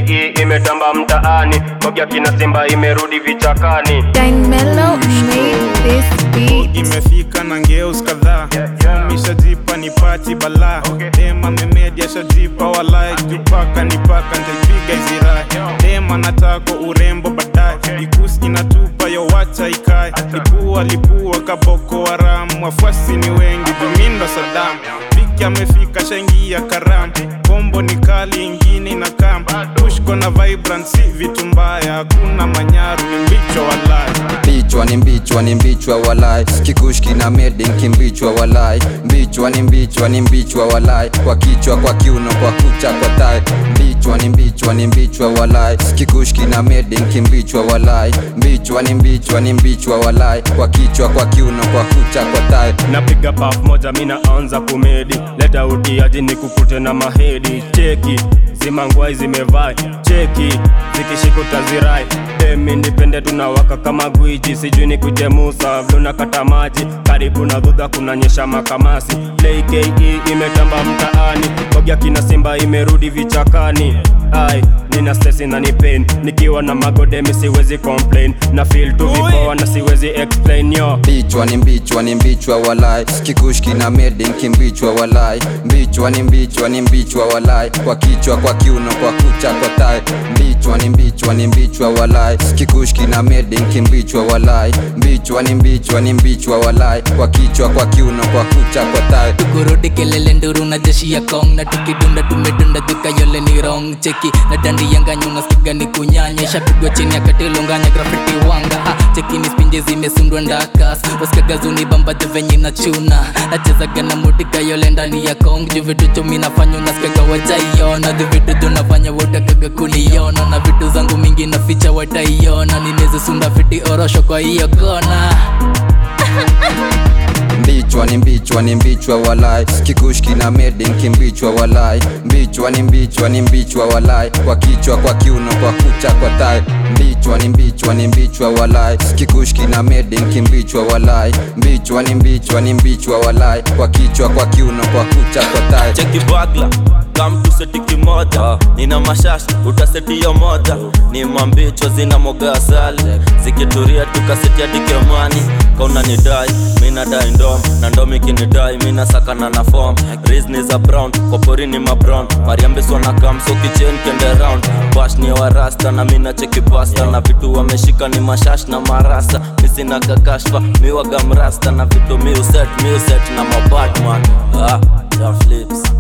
JKE imetamba mtaani, Kogya kina Simba imerudi vichakani. Dine Mellow made this beat. imefika na ngeus kadhaa mishajipa ni pati balaa dema memedia shajipa walai jupaka ni paka nitaipiga izirai dema natako urembo baadaye ikusi inatupa yo wacha ikae lipua lipua kaboko haram wafuasi ni wengi jumindo sadam piki amefika shaingia karam kombo ni kali ingine inakam pushko na vibrant si vitu mbaya hakuna manyaru ni mbicho walai Mbichwa ni mbichwa ni mbichwa walai kikushki na medin kimbichwa walai mbichwa ni mbichwa ni mbichwa walai kwa kichwa kwa kiuno kwa kucha kwa tai mbichwa ni mbichwa ni mbichwa walai kikushki na medin kimbichwa walai mbichwa ni mbichwa ni mbichwa walai kwa kichwa kwa kiuno kwa kucha kwa tai napiga paf moja mina anza kumedi leta utiaji ni kukute na mahedi cheki zimangwai zimevai cheki zikishika utazirai demi nipende tunawaka kama gwiji sijui ni kuje musa vluna kata maji karibu na dhudha kunanyesha makamasi lke imetamba mtaani kogya kina simba imerudi vichakani ai nina stresi na ni pain nikiwa na magodemi siwezi complain na feel tu vipoa na siwezi explain yo mbichwa ni mbichwa ni mbichwa walai kikushki na medin kimbichwa walai mbichwa ni mbichwa ni mbichwa walai kwa kichwa kwa kiuno kwa kucha kwa tai mbichwa ni mbichwa ni mbichwa walai kikushki na medin kimbichwa walai mbichwa ni mbichwa ni mbichwa walai kwa kichwa kwa kiuno kwa kucha kwa tai kurudi kelele nduru na jeshi ya kong na tukidunda tumedunda tukayole ni rong cheki na dandi yanga nyuma spiga ni kunyanya shapigwa chini akatilunganya grafiti wanga ah, cheki ni spinje zimesundwa ndakas waskagazuni bambadhe venye na chuna nachezaga na muti kayole ndani ya kong juu vitu chumi nafanya unaskaga wajaiona dhi vitu tunafanya wotakaga kuniona na vitu zangu mingi na ficha wataiona nineze sunda fiti orosho kwa hiyo kona mbichwa ni mbichwa ni mbichwa walai kikushki na medin kimbichwa walai mbichwa ni mbichwa ni mbichwa walai kwa kichwa kwa kiuno kwa kucha kwa tai mbichwa ni mbichwa ni mbichwa walai kikushki na medin kimbichwa walai mbichwa ni mbichwa ni mbichwa walai kwa kichwa kwa kiuno kwa kucha kwa tai cheki bagla kamtu seti kimoja nina mashash utasetiyo moja ni mambicho zina moga asali zikituria tukaseti hadi kemani kauna ni dai mina dai ndom na ndomi kinidai mina sakana na fom rizni za brown kopori ni mabrown mariambiswa na kamso kichen kende round bash ni warasta na mina cheki pasta na vitu wameshika ni mashash na marasa misina kakashfa miwaga mrasta na vitu miuset miuset na mabatman ah, ya flips